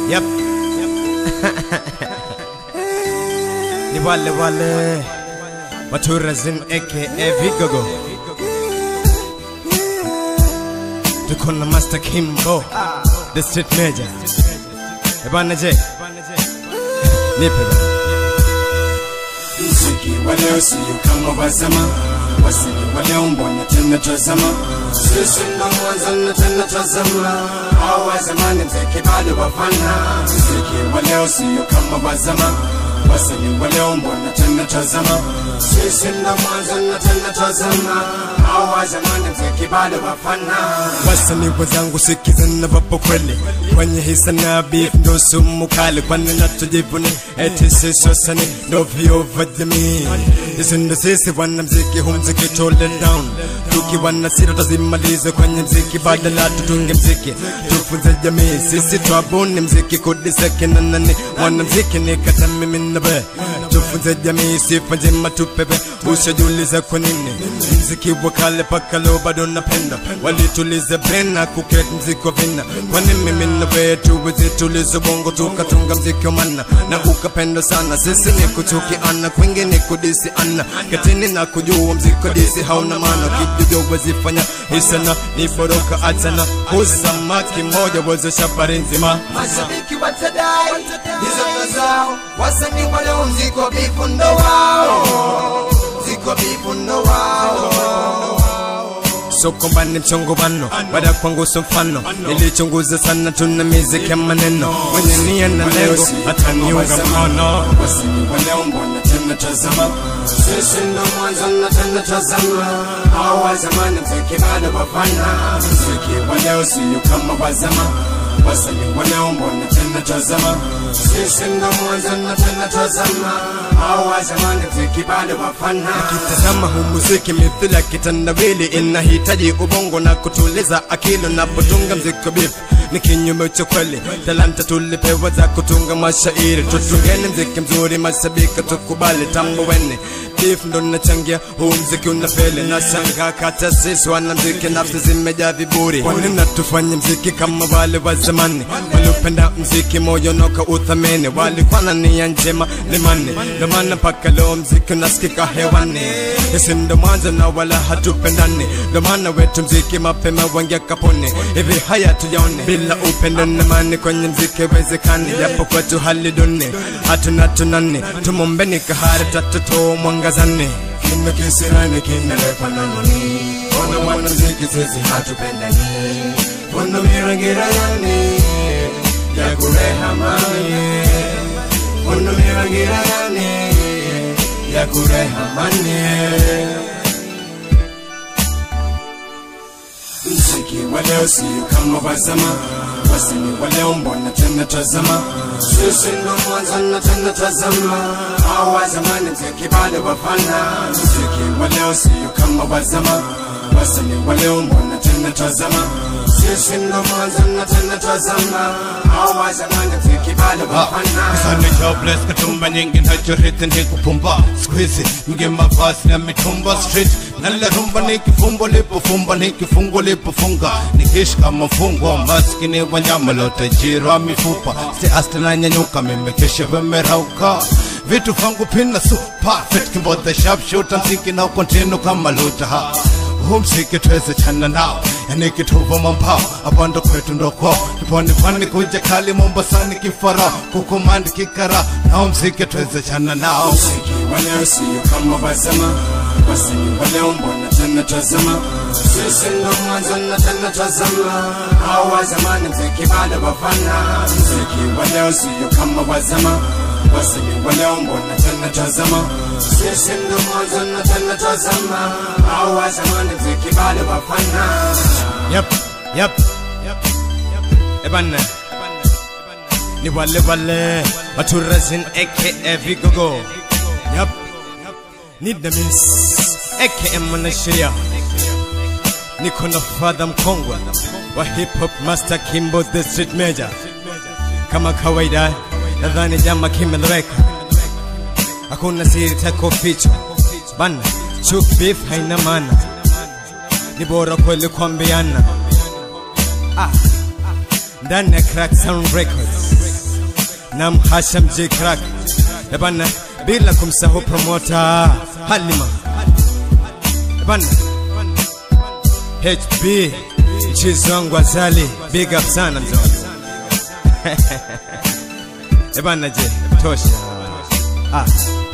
Yep. Ni wale wale Maturazin aka Vigogo Tuko na Master Kimbo The Street Major Ebana je Nipe bana mziki wa leo sio kama wa zama wasanii wa leo mbona tena tazama sisi ndo mwanzo na tena tazama hao wa zamani mziki bado wafana mziki wa leo sio kama wa zama wasanii wa leo mbona tena tazama sisi ndo mwanzo na tena tazama hao wa zamani mziki bado wafana Wasanii wenzangu sikizeni wapo kweli kwenye hisa na beef ndo sumu kali, kwani natujivuni eti sisi wasanii ndo vioo vya jamii. Sisi ndo sisi wanamziki, hu mziki tole down, tukiwa na sira tazimalize kwenye mziki, badala tutunge mziki tufunze jamii. Sisi twabuni mziki kudiseke na nani, wanamziki ni kata mimi na we, tufunze jamii sifa njema tupepe, ushajiuliza kwa nini mziki wa kale paka leo bado napenda, walituliza brena kukret mziki wa vina, kwani mimi na wewe tuwezi tuliza bongo tukatunga mziki wa mana na ukapenda sana. Sisi ni kuchukiana, kwingi ni kudisi ana katini na kujua mziki wa disi hauna maana, kijujo wezifanya hisana ni boroka achana, usamaki moja wezesha habari nzima mashabiki watadai hizo ndo zao, wasanii wa leo mziko bifu ndo wao, mziko bifu ndo wao. so kwamba ni mchongobano baada kwangu so mfano nilichunguza sana tuna miziki ya maneno mwenye nia na lengo ataniunga mkono Wasanii wa leo mbona tena tazama, sisi ndo mwanzo na tena tazama, hao wa zamani mziki bado wafana, mziki wa leo sio kama wa zama. Wasanii wa leo mbona tena tazama, sisi ndo mwanzo na tena tazama, hao wa zamani mziki bado wafana. tazama huu muziki mithili ya kitandawili inahitaji ubongo na kutuliza akili unapotunga mziki beef ni kinyume cha kweli talanta tulipewa za kutunga mashairi tutungeni mziki mzuri mashabiki tukubali tambuweni beef ndo nachangia huu mziki unafeli na shanga kata sisi wana mziki nafsi zimejaa viburi kwani natufanye mziki kama wale wa zamani waliopenda mziki moyo noka uthamini walikuwa na nia njema limani ndo maana mpaka leo mziki unasikika hewani isi ndo mwanzo na wala hatupendani ndo maana wetu mziki mapema wangia kaponi hivi haya tujaone bila upendo na mani kwenye mziki wezekani japo kwetu hali duni hatuna tunani tumombeni kahari tatuto mwangazani kina kisirani kinalepa nanoni ona mwanamziki sisi hatupendani kuna mirangira yani ya kurehamani kuna mirangira yani ya kurehamani mziki wa leo sio kama wa zama wasanii wa leo mbona tena tazama sisi ndo mwanzo na tena tazama hao wa zamani mziki bado wafana mziki wa leo sio kama wa zama wasanii wa leo mbona tena tazama sisi ndo mwanzo na tena tazama hao wa zamani mziki bado wafana Sana jobless katumba nyingi na joriti ni kupumba Squeezy nge mavazi na mitumba street Nala rumba ni kifumbo lipofumba ni kifungo lipofunga Nikishika mafungo maskini wanyama lote jirwa mifupa Si asta na nyanyuka mimi kesha vimerauka Vitu vangu pina su perfect Kimbote sharp shooter mziki na kontinu kama luta ha huu mziki tuweze chana nao yani kituvo mambao abando kwetu ndo kwao tuponi pwani kuja kali mombasani kifara kukumandi kikara nao mziki tuweze chana nao muziki wa leo sio kama wa zama wasanii wa leo mbona tena tazama sisi ndo mwanzo na tena tazama hao wa zamani mziki bado wafana mziki wa leo sio kama wa zama wasanii wa leo mbona tena tazama sisi ndo mwanzo na tena tazama hao wa zamani mziki bado wafana Yep, yep, ebana ni wale wale maturazin aka vigogo yep need the miss aka mwanasheria niko na fadha mkongwe wa hip hop master kimbo the street major kama kawaida nadhani jama kimeleweka hakuna siri tako fichwa bana chuk beef haina maana ni bora kweli kuambiana ah, ndani ya Crack Sound Records na mhasham J Crack ebana bila kumsahau promota Halima ebana HB mchizi wangu Azali big up sana mzee ebana je tosha ah